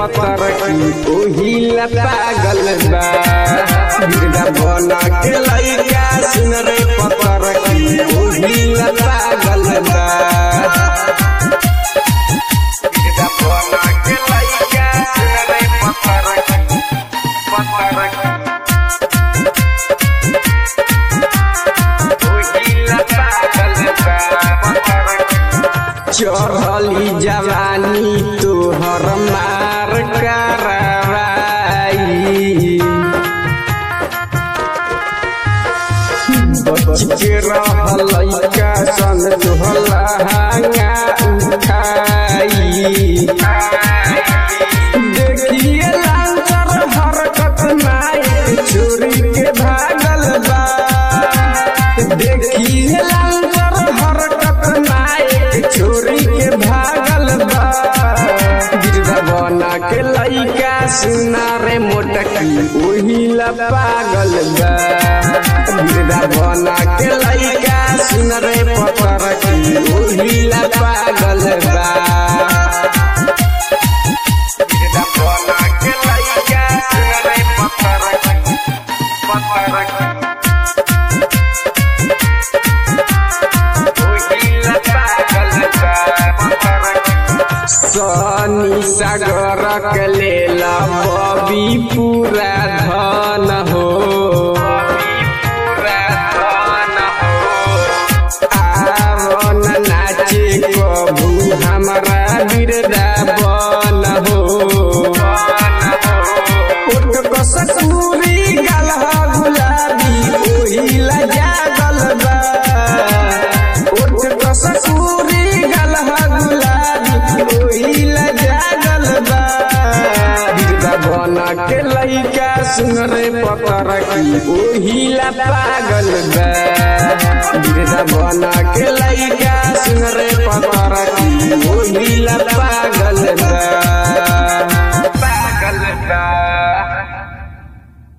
पतर की ओहिला पागल बा बिरदा बना के लइका सुन रे पतर की ओहिला पागल बा बिरदा बना के लइका सुन रे पतर की पतर की ओहिला पागल बा पतर की चढ़ली जवानी तोहर मार करवाई बच के रहल का सन तोहला हांगा उठाई देखिए लांचर हरकत नाई चोरी के भागल बा देखिए लांचर हरकत नाई चोरी के भागल बा गिरधा बना के लइका सुना रे मोटकी ओहिला पागल बा गिरधा बना के लइका सुन रे पतर की ओहिला पागल बा गिरधा बना के लइका सुन रे पतर की पतर की सनी सागर के लेला बबी पूरा धन हो आवन नाचे कबू हमारा बिरदा बन हो उठ कसकूरी गलह गुलाबी ओहिला जागल बा उठ कसकूरी गलह गुलाबी ओहिला जागल बा बिरदा बना के लइका सुन रे पतर की ओहिला पागल बा बिरदा बना के लइका सुन रे पतर की ओहिला पागल बा पागल बा